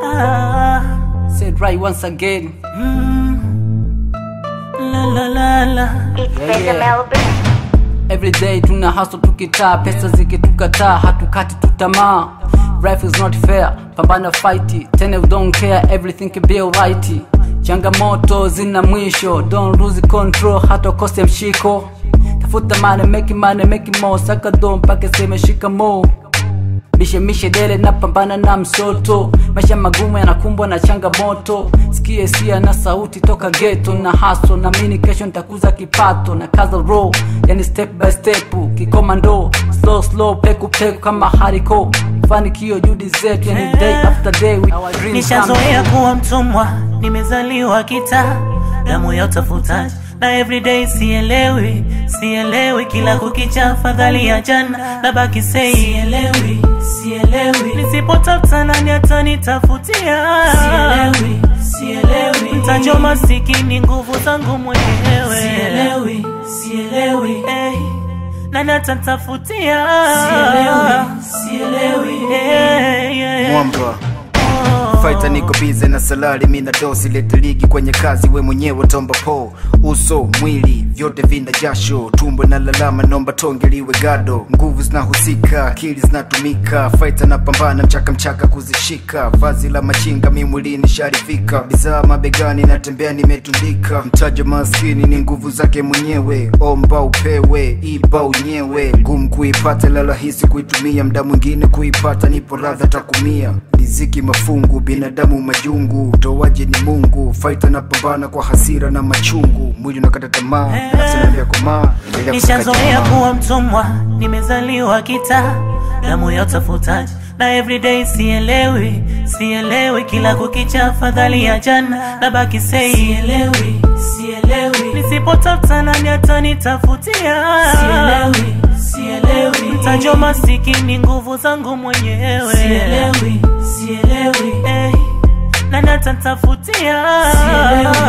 Ah, Said right once again. la la la la. It's Yeah, Better yeah. Melbourne. Every day tuna hustle tukitaa, pesa zikitukataa, hatukati tutamaa. Life is not fair, pambana fight, tena you don't care, everything can be alright. Changamoto zina mwisho, don't lose control, hata ukose mshiko. Tafuta money, make money, make more, saka do mpaka sema shikamo. Mishe mishe dele na pambana na msoto, maisha magumu yanakumbwa na changamoto. Sikie sia na sauti toka ghetto na haso, na mini kesho nitakuza kipato na kaza roll, yani step by step, kikomando slow slow, peku peku kama hariko. Fanikio juhudi zetu, yani day after day we our dreams Nishazoea kuwa mtumwa, nimezaliwa kita damu ya utafutaji na everyday sielewi, sielewi kila kukicha, fadhali ya jana na baki sei, sielewi, sielewi nisipotafuta nani atanitafutia, sielewi, sielewi mtajo masikini nguvu zangu mwenyewe, sielewi, sielewi hey. Nani atanitafutia? Sielewi, sielewi hey, yeah. mwamba Fighter niko bize na salari mina dosi lete ligi kwenye kazi we mwenyewe tomba po uso mwili vyote vina jasho tumbo na lalama nomba tonge liwe gado nguvu zinahusika akili zinatumika Fighter na pambana mchaka mchaka kuzishika vazi la machinga mi mwilini sharifika bidhaa mabegani natembea nimetundika mtaja maskini ni nguvu zake mwenyewe omba upewe iba unyewe ngumu kuipata la rahisi kuitumia mda mwingine kuipata nipo radha takumia riziki mafungu binadamu majungu towaje ni mungu faita na pambana kwa hasira na machungu mwili unakata tamaa nafsi inaambia komaa endelea kusaka Nishazoea tamaa. kuwa mtumwa, nimezaliwa kita damu ya utafutaji na everyday sielewi, sielewi kila kukicha, fadhali ya jana na baki sei, sielewi, sielewi nisipotafuta nani atanitafutia, sielewi, sielewi mtajo masikini nguvu zangu mwenyewe, sielewi, sielewi hey. Nani atanitafutia? Sielewi,